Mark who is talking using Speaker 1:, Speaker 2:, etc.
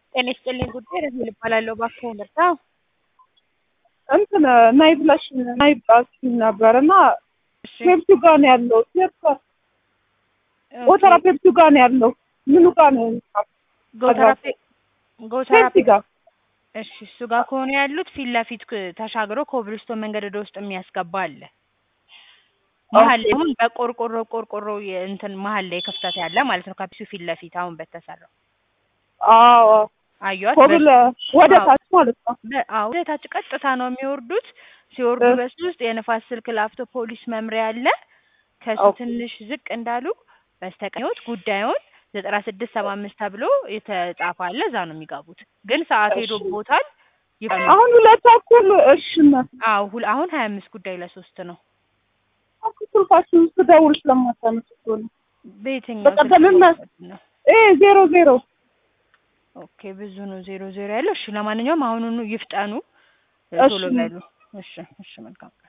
Speaker 1: ጤና ይስጥልኝ ጉዳይ ረሄል እባላለሁ። እባክዎ ምርታ
Speaker 2: እንትን ናይ ብላሽ ናይ ብላሽኝ ነበር እና ፔፕሲ ጋር ነው ያለው። ጎተራ ፔፕሲ ጋር ነው ያለው። ምኑ ጋር ነው?
Speaker 1: ጎተራ ፔ- ጎተራ
Speaker 2: ፔፕሲ ጋር
Speaker 1: እሺ፣ እሱ ጋር ከሆነ ያሉት ፊት ለፊት ክ- ተሻግሮ ኮብልስቶን መንገድ ወደ ውስጥ የሚያስገባ አለ። መሀል ላይ አሁን በቆርቆሮ ቆርቆሮ የ- እንትን መሀል ላይ ክፍተት ያለ ማለት ነው። ከፒሱ ፊት ለፊት አሁን በተሰራው
Speaker 2: አዎ፣
Speaker 1: አዩት።
Speaker 2: ኮብል ወደ
Speaker 1: አዎ።
Speaker 2: ታች ማለት ነው።
Speaker 1: አዎ ወደ ታች ቀጥታ ነው የሚወርዱት። ሲወርዱ
Speaker 2: እ-
Speaker 1: በሱ ውስጥ የንፋስ ስልክ ላፍቶ ፖሊስ መምሪያ አለ። ከሱ
Speaker 2: ኦኬ።
Speaker 1: ትንሽ ዝቅ እንዳሉ በስተቀኞች ጉዳዩን ዘጠና ስድስት ሰባ አምስት ተብሎ የተጻፈ አለ። እዛ ነው የሚገቡት። ግን ሰዓት
Speaker 2: እሺ።
Speaker 1: ሄዶቦታል። ይፈሉ።
Speaker 2: አሁን ሁለት ተኩል እሺ ነው።
Speaker 1: አዎ ሁል- አሁን ሀያ አምስት ጉዳይ ለሶስት ነው።
Speaker 2: ስልካችን ስደውል ስለማታነሱ እኮ ነው።
Speaker 1: በየትኛው
Speaker 2: በቀደምም
Speaker 1: ስልክ ነው?
Speaker 2: እ ዜሮ ዜሮ
Speaker 1: ኦኬ ብዙ ነው ዜሮ ዜሮ ያለው። እሺ ለማንኛውም አሁኑኑ ይፍጠኑ፣
Speaker 2: እሺ።
Speaker 1: ቶሎ በሉ። እሺ እሺ መልካም